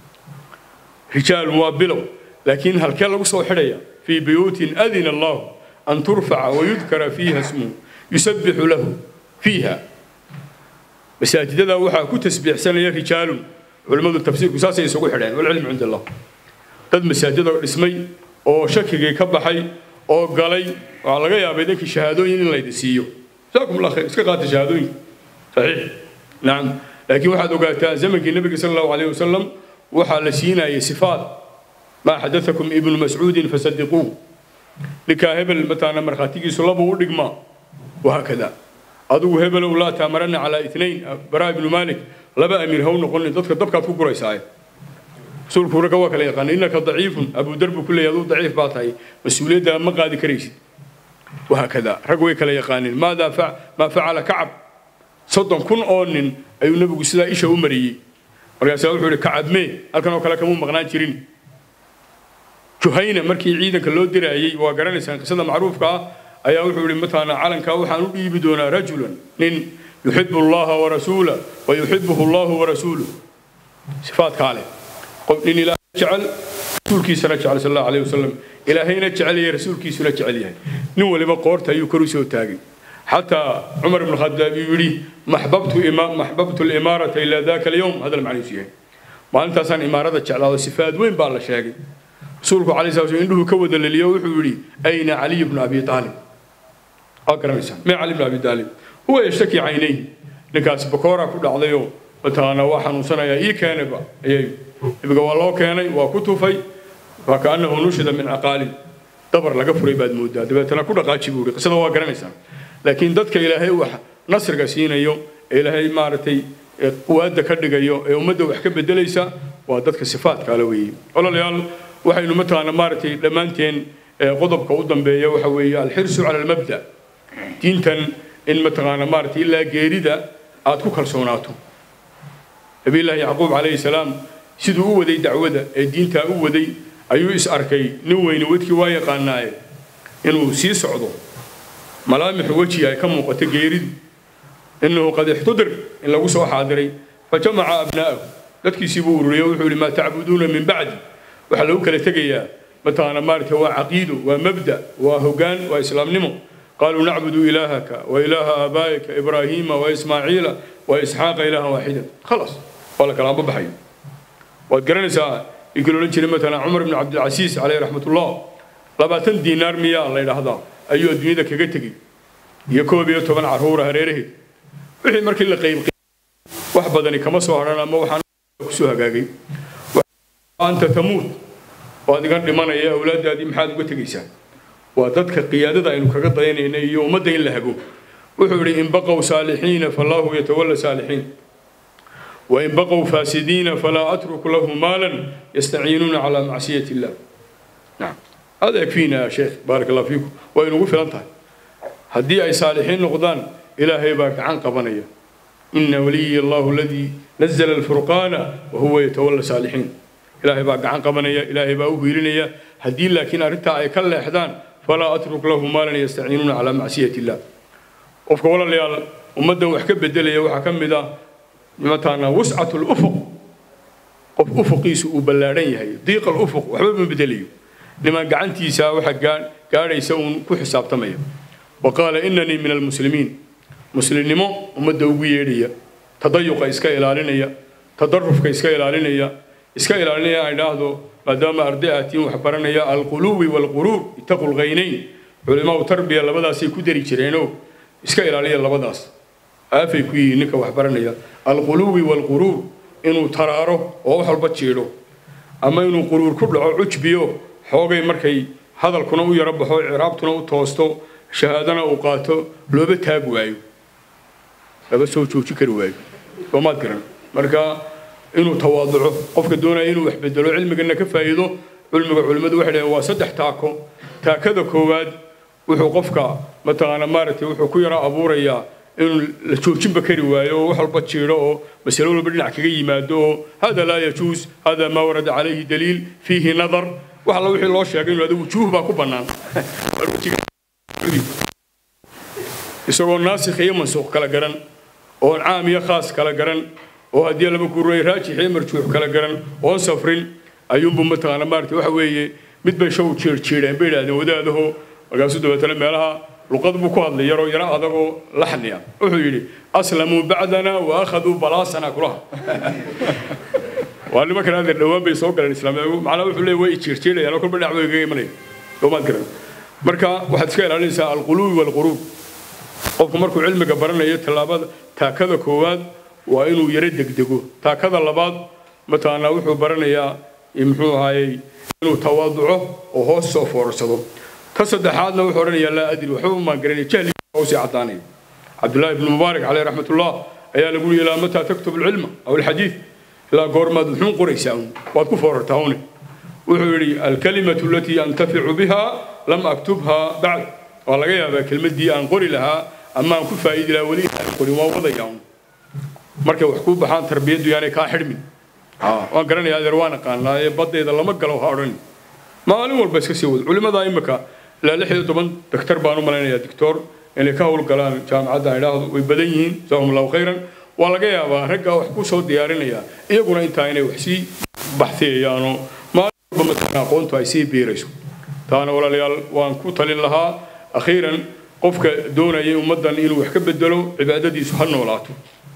rijaalun waa bilow laakiin halkee lagu soo xidhaya fii buyuutin adina allahu an turfaca wayudkara fiiha ismuhu yusabbixu lahu fiiha masaajidada waxaa ku tasbiixsanaya rijaalun culimmadu tafsiirku saasay isugu xidheen walcilmu cind allah dad masaajida dhismay oo shakigii ka baxay oo galay waxaa laga yaabay idinkii shahaadooyin in laydi siiyo jazaakum allah khayr iska qaata shahaadooyinka saxiix nacam laakiin waxaad ogaataa zamankii nabiga sala allahu alayh wasalam waxaa la siinayay sifaat maa xadatakum ibnu mascuudin fasadiquuh ninkaa hebel mataana markhaatigiisu laba u dhigmaa wahaakada adigu hebelow laa taamarana calaa itnayn baraa ibnu maalik laba amiir ha u noqonin dadka dabkaad ku guraysaaye rasuulku ragga waa kala yaqaana innaka daciifun abudar buu ku leeyahy aduu daciif baa tahay mas-uuliyadda ma qaadi karaysid wahaakada rag way kala yaqaaneen maadaa maa facala kacab soddon kun oo nin ayuu nebigu sidaa isha u mariyey markaasaa wuxuu ihi kacab mee halkan oo kale kamuu maqnaan jirin juhayna markii ciidanka loo diraayey waa garanaysaan qisada macruufka ah ayaa wuxuu ihi mataana calankaa waxaan u dhiibi doonaa rajulan nin yuxibu allaha warasuula wa yuxibuhu allahu warasuuluh sifaadkaa leh qof nin ilaahay jecel rasuulkiisana jecel sal allahu alayh wasalam ilaahayna jecel yahay rasuulkiisuna jecel yahay nin waliba qoorta ayuu kor u soo taagay xataa cumar ibn khadaab uu yidhi maxbabtu limaarata ilaa daka alyowm hadal macniisu yahay maalintaasaan imaarada jeclaado sifaad weyn baa la sheegay rasuulku calay sala slam indhuhu ka wada leliyo wuxuu yidhi ayna caliy bnu abi aalib waa garanaysaan mee cali bnu abi aalib huwa yashtaki caynayhi ninkaas bakoora ku dhacdayoo mataana waa xanuunsanayaa ii keenayba ayay nabiga waa loo keenay waa ku tufay waa kaanahu nushida min caqaalin dabar laga furay baad moodaa dabeetana ku dhaqaaji buu yidhi qisada waa garanaysaan laakiin dadka ilaahay wax nasriga siinayo ee ilaahay maaragtay quwaadda ka dhigayo ee ummadda wax ka bedelaysa waa dadka sifaadka ala weeye walaalayaal waxaynu mataqaana maaragtay dhammaanteen qodobka u dambeeya waxa weeye alxirsu cala almabda diintan in mataqaana maaragtay ilaa geerida aad ku kalsoonaato nabiyullaahi yacquub calayhi salaam siduu u waday dacwada ee diintaa u waday ayuu is arkay nin weyne wadkii waa yaqaanaaye inuu sii socdo malaamixu weji ay ka muuqato geeridu innahu qad ixtudir in lagu soo xaadiray fajamaca abnaa'ahu dadkiisii buu ururiyey wuxuu yihi maa tacbuduuna min bacdi waxaa lagu kala tegayaa mataqaana maaragtay waa caqiido waa mabda waa hoggaan waa islaamnimo qaaluu nacbudu ilaahaka wa ilaaha aabaa'ika ibraahiima wa ismaaciila wa isxaaqa ilaahan waaxidan khalaas waa la kala ambabaxayo waad garanaysaa inkii loodhan jiray matalan cumar ibn cabdilcasiis caleyh raxmatullah labaatan diinaar miyaa la yidhaahdaa ayuu adduunyada kaga tegey iyo koob iyo toban carruura hareeraheed wixii markii la qayb wax badani kama soo hadhan ama waxaan kusoo hagaagay anta tamuut oo adigan dhimanaya awlaadaadii maxaad uga tegaysaa waa dadka qiyaadada aynu kaga dayanayna iyo ummadda in la hago wuxuu yidhi in baqow saalixiina fallaahu yatawalla saalixiin وإن بقوا فاسدين فلا أترك له مالا يستعينون على معصية الله نعم هذا يكفينا يا شيخ بارك الله فيكم وإن وفي أنت هدي أي صالحين نقضان إلهي باك عن قبنية إن ولي الله الذي نزل الفرقان وهو يتولى صالحين إلهي باك عن قبنية إلهي باك ويلنية هدي لكن أردت أي كل إحدان فلا أترك له مالا يستعينون على معصية الله وفق ولا ليال ومدى وحكب بدلية وحكم ذا mataqaanaa wuscat lufuq qof ufuqiisu uu ballaaran yahay diiqa alufuq waxba ma bedelayo niman gacantiisa waxa gaadhaysa uun ku xisaabtamaya wa qaala inanii min almuslimiin muslimnimo ummadda ugu yeedhaya tadayuqa iska ilaalinaya tadarufka iska ilaalinaya iska ilaalinaya aan idhaahdo maadaama arday aatiin wax baranaya alquluwi waalquruur ittaqu lghaynayn culimaau tarbiya labadaasay ku dari jireenoo iska ilaaliya labadaas aafay ku yihiin ninka wax baranaya alquluwi waalquruur inuu taraaro oo wax walba jiidho ama inuu quruur ku dhaco cujbiyo xoogay markay hadalkuna u yaro baxo ciraabtuna u toosto shahaadana uu qaato looba taag waayo laba soo jooji kari waayo soomaad garan marka inuu tawaaduco qofka doonaya inuu wax bedelo cilmigana ka faa'iido cilmiga culimmadu waxay dhaheen waa saddex taako taakada koowaad wuxuu qofka mataqaana maaragtay wuxuu ku yaro abuurayaa inuu la joojinba kari waayo oo wax walba jiidho oo masalo walba dhinac kaga yimaado oo hada laa yajuus hada maa warada calayhi daliil fiihi nadar wax alla wixii loo sheegay inuu adu wujuuh baa ku bannaan isagoo naasikh iyo mansuuq kala garan oon caam iyo khaas kala garan oo haddii laba guuray raajix iyo marjuux kala garan oon safrin ayuunbu mataqaana maarata waxa weeye mid bay show jiirjiidheen bay idhahdeen wadaadaho markaasuu dabeetana meelaha luqad buu ku hadlay yaroo yaro adagoo laxniya wuxuu yidhi aslamuu bacdana wa akhaduu balaasana kulaha waa nimankan adeer dhowaan bay soo galeen islaamiyagu macnaa wuxuu leeyahy way jiirjiidhayaan oo kolba dhinac bay kaga imanaya doomaad garan marka waxaad iska ilaalinaysaa alquluwi waalquruub qofku markuu cilmiga baranayo tallaabada taakada koowaad waa inuu yaro degdego taakada labaad mataqaanaa wuxuu baranayaa muxuu ahaayey inuu tawaaduco oo hoos soo foorarsado ka saddexaadna wuxuu odhanayaa laa adri waxba maan garanaya jahliga usii caddaanaya cabdullaahi ibnu mubaarak caleyh raxmatullah ayaa lagu yihi ilaa mataa taktub alcilma aw alxadiid ilaa goormaad muxuun qoraysaa un waad ku foorartaa une wuxuu yidhi alkalimatu alatii antaficu biha lam aktubha bacd waa laga yaabaa kelmaddii aan qori lahaa ama aan ku faa'iidi lahaa weli aan qorin waa wadaya un markay wax kuu baxaan tarbiyaddu yaanay kaa xidhmin waan garanaya adeer waan aqaanaa ee baddeeda lama galo ha odhan maalin walba iska sii wad culimmada imika ilaa lix iyo toban daktar baan u malaynayaa dictor inay ka howlgalaan jaamacadda idhaahdo way badan yihiin jazaahum allahu khayran waa laga yaabaa raggaa wax ku soo diyaarinaya iyaguna intaa inay wax sii baxsiyayaanoo maalin walba mataqana aqoontu ay sii biirayso taana walaalayaal waan ku talin lahaa akhiiran qofka doonaya ummaddan inuu wax ka bedelo cibaadadiisu ha noolaato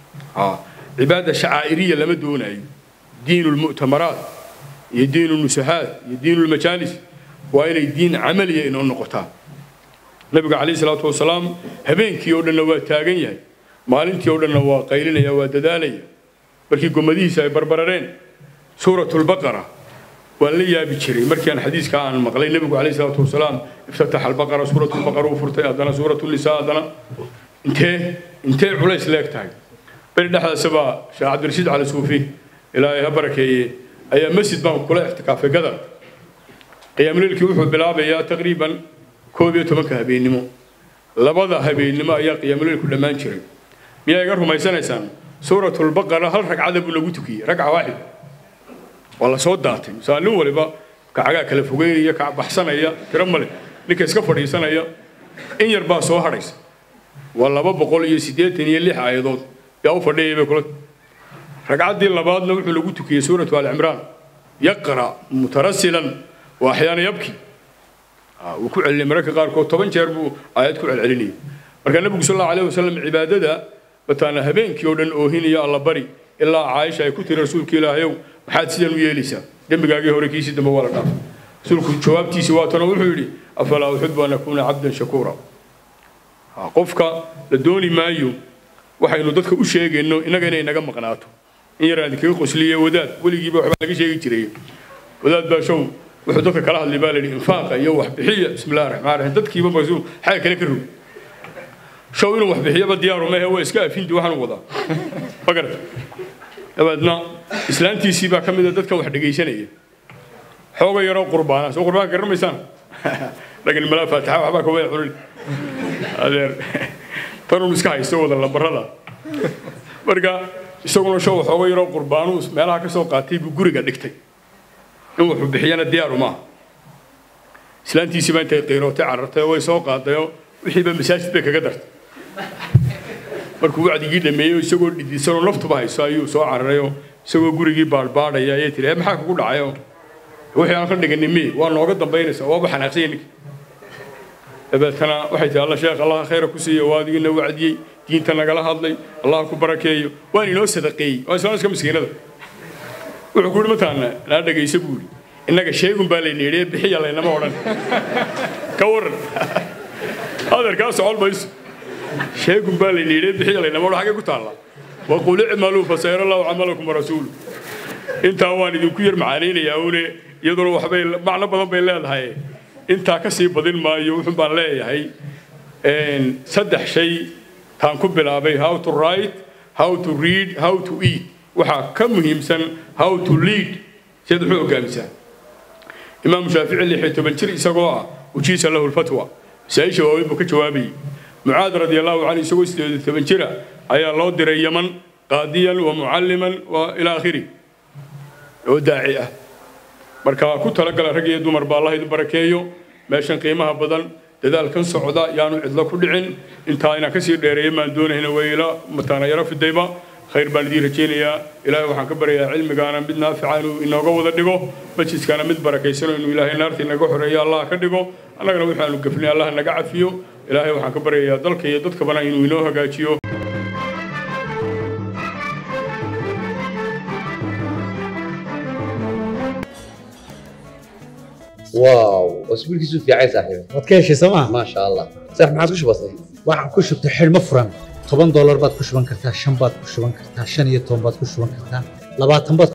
cibaada shacaa'iriya lama doonayo diin lmu'tamaraat iyo diin lnusahaad iyo diin lmajaalis waa inay diin camaliya inoo noqotaa nabiga calayhi salaatu wasalaam habeenkii oo dhanna waa taagan yahay maalintii oo dhanna waa qaylinaya waa dadaalaya markii gomadihiisa ay barbarareen suuratulbaqara waan la yaabi jiray markii aan xadiiska aan maqlay nebigu calayhi salaatu wasalaam iftataxa albaqara suuratulbaqara uu furtay haddana suuratulisaa haddana intee intee culays leeg tahay beri dhexdaasabaa sheekh cabdirashiid cali suufi ilaahay ha barakeeye ayaa masjid baan kula ixtikaafay gadar qiyaamleelkii wuxuu bilaabayaa taqriiban koob iyo tobanka habeennimo labada habeennimo ayaa qiyaamleelku dhammaan jiray miyaa iga rumaysanaysaan suuratulbaqara hal ragcada buu lagu tukiyey ragca waaxid waa la soo daatay misaalin waliba kacagaa kala fogeynaya kac baxsanaya tiro male ninka iska fadhiisanaya in yar baa soo hadhaysa waa laba boqol iyo siddeetan iyo lix aayadood yaa u fadhiyay bay kula ragcaddii labaadna wuxuu lagu tukiyey suuratu alcimraan yaqra mutarasilan waa axyaana yabki wuu ku celinay mararka qaarkood toban jeer buu aayad ku celcelinayay marka nebigu sal allahu alayh wasalam cibaadada mataana habeenkii oo dhan oohinaya alla bari ilaa caaisha ay ku tiri rasuulka ilaahayow maxaad sidan u yeelaysaa dembigaagii hore kiisii dambe waa la dhaaf rasuulku jawaabtiisii waatana wuxuu yidhi afalaa uxibu an akuuna cabdan shakuura qofka la dooni maayo waxaynu dadka u sheegayno innaga inay naga maqnaato in yaraan idinkaga qosliye wadaad weligiiba waxbaa laga sheegi jiray wadaad baa show wuxuu dadka kala hadlay baa la yidhi infaaqa iyo waxbixiya bismillahi raxmaan raxiim dadkiiba marsu xaga kale ka rog show inuu waxbixiyaba diyaaru mehe waa iska afinti waxaan wadaa ma garata dabeedna islaantiisii baa ka mid a dadka wax dhegaysanaya xooga yaroo qurbaana soo qurbaanka garamaysaan laakiin malaa faatixa waxbaa kawada cunin adeer tanun iska haysto wada lambarada marka isaguna show xooga yaroo qurbaanu meelaha ka soo qaatay buu guriga dhigtay in wuxuu bixiyana diyaaru maaha islaantiisiiba intay qiirootay carartay way soo qaadayoo wixiiba masaajid bay kaga dartay markuu wacdigii dhameeyey isagoo dhidisanoo naftuba hayso ayuu soo cararayoo isagoo gurigii baadhbaadhaya ayay tiri maxaa kugu dhacayo wixii aan ka dhiganay mi waa nooga dambaynaysaa waaba xanaaqsanya ninka dabeetana waxay tihi alla sheekh allaha khayra ku siiya waa adigina wacdiyey diinta nagala hadlay allah ku barakeeyo waan inoo sadaqeeyey waa islaamiska miskiinada wuxuu ku yidhi mataana naa dhegaysa buu yidhi innaga sheegun baa layna yidhi bixiya laynama odhan ka waran adeerkaa socon mayso sheegun baa layna yidhi bixiya laynama odhan xaggee ku taalla waqul icmaluu fasayara allahu camalakum warasuulu intaa waan idinku yar macaanaynayaa une iyaduna waxbay macno badan bay leedahay intaa ka sii badin maayo wuxun baan leeyahay saddex shay taan ku bilaabay how to write how to read how to eat waxaa ka muhiimsan how to lead siad wuxuu hogaamisaa imaamu shaafici lix iyo toban jir isagoo ah ujiisa lahu lfatwa masaa-isha waaweyn buu ka jawaabayay mucaad radi allahu canhu isagoo sideed iyo toban jira ayaa loo diray yaman qaadiyan wa mucalliman wa ilaa akhiri oo daaci ah marka ku talagala rag iyo dumar baa allah idin barakeeyo meeshan qiimaha badan dadaalkan socda yaanu cidlo ku dhicin intaa inaan kasii dheereeya maan doonayna wayla mataana yaro fidayba khayr baan idiin rajaynayaa ilaahay waxaan ka baryayaa cilmigaana mid naafica inuu inooga wada dhigo majliskana mid barakaysano inuu ilaahay naarta inaga xoreeyo allah ka dhigo annagana waxaanu gafnay allah naga cafiyo ilaahay waxaan ka baryayaa dalka iyo dadkabana inuu inoo hagaajiyo واو اسبوعك في عايز صاحبي waad ka heshay sooma ما شاء الله صح ما عاد بسيط waxaan ku shubtay xidhmo furan toban doolar baad ku shuban kartaa shan baad ku shuban kartaa shan iyo toban baad ku shuban kartaa labaatan baad